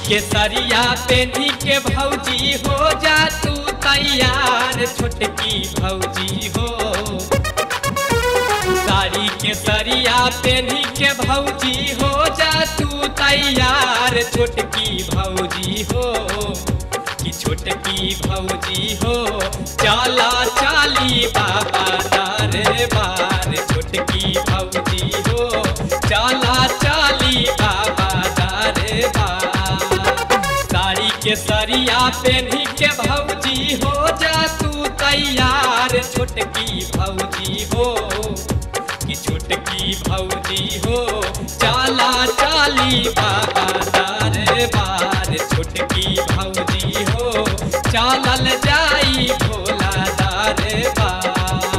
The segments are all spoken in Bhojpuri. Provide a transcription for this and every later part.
केसरिया पेनी के भौजी हो जा तू तैयार छोटकी भौजी हो साड़ी केसरिया पेनी के भौजी हो जा तू तैयार छोटकी भौजी हो कि छोटकी भौजी हो चाला चाली बाबा दारे बार छोटकी भौजी हो चाला चाली बाबा दारे बार साड़ी के सरिया पेनी के भौजी हो जा तू तैयार छोटकी भौजी हो कि छोटकी भौजी हो चाला चाली बाबा दारे बार छोटकी भौजी हो चालल जाई भोला दारे बार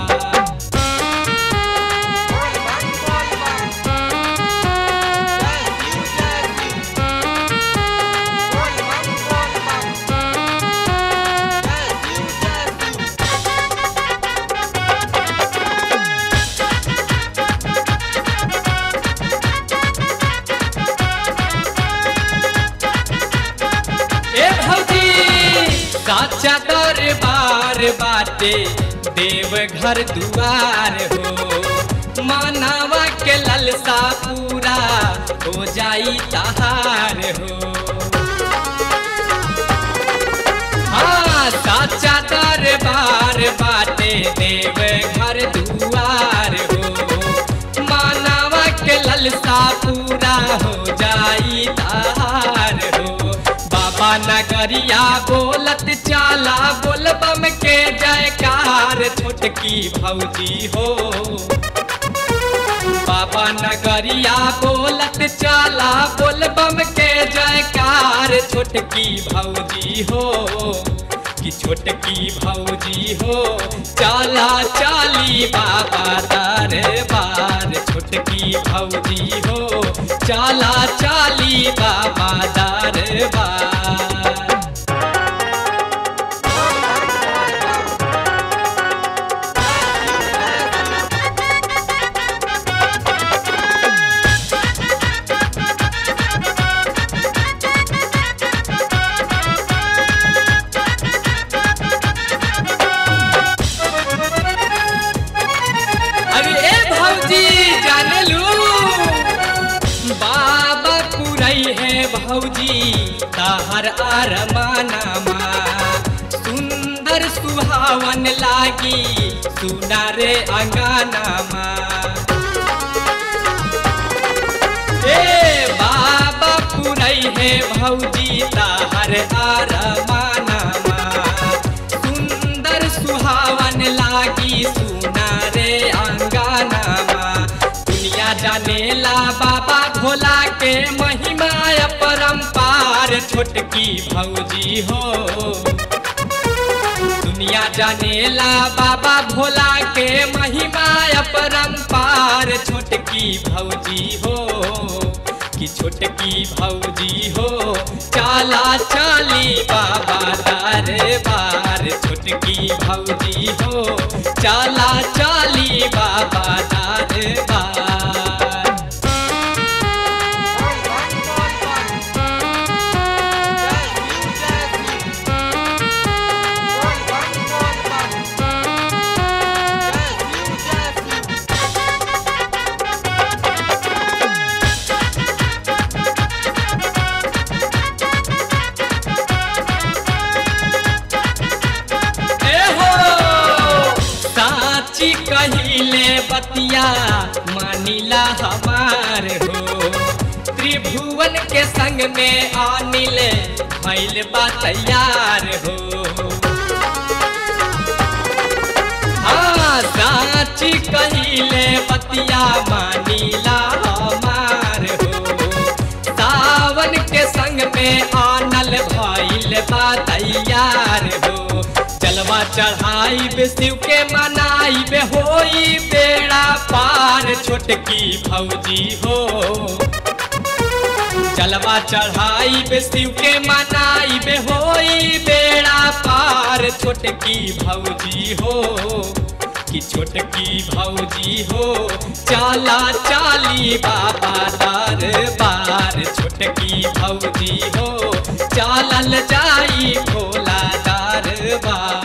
ए भौजी साचा दरबार बाटे देव घर दुआर हो मानवा के ललसा पूरा हो जाई तहार हो हाँ साचा दरबार बाटे देव घर दुआर हो मानवा के ललसा पूरा हो जाई तहार हो बाबा नगरिया बोलत चाला बोलबम के जयकार छोटकी भौजी हो बाबा नगरिया बोलत चाला बोलबम के जयकार छोटकी भौजी हो कि छोटकी भौजी हो चाला चाली बाबा दरबार छोटकी भौजी हो चाला चाली बाबा दरबार अरे ए भौजी जाने लू बाबा पुरई है भौजी ताहर आरमानामा सुंदर सुहावन लागी सुना रे अंगनामा ए बाबा पुरई है भौजी ताहर आरमानामा सुंदर सुहावन लागी सुना रे अंगनामा दुनिया जानेला बाबा भोला के महिमा परम्पार छोटकी भौजी हो दुनिया जानेला बाबा भोला के महिमा परम्पार छोटकी भौजी हो कि छोटकी भौजी हो चाला चाली बाबा दारे बार छोटकी भौजी हो चाला चाली बाबा दारे बार ए हो साची कहिले बतिया मानिला हमार हो त्रिभुवन के संग में आनिल भैल बा तैयार हो हाँ साची कहिले बतिया मानिला हमार हो सावन के संग में आनल भइल बा तैयार हो जलवा चढ़ाई बे शिव के मनाई बे होई बेड़ा पार छोटकी भौजी हो जलवा चढ़ाई बे शिव के मनाई बे होई बेड़ा पार छोटकी भौजी हो कि छोटकी भौजी हो चाला चाली बाबा दरबार छोटकी भौजी हो माई खोला दरबार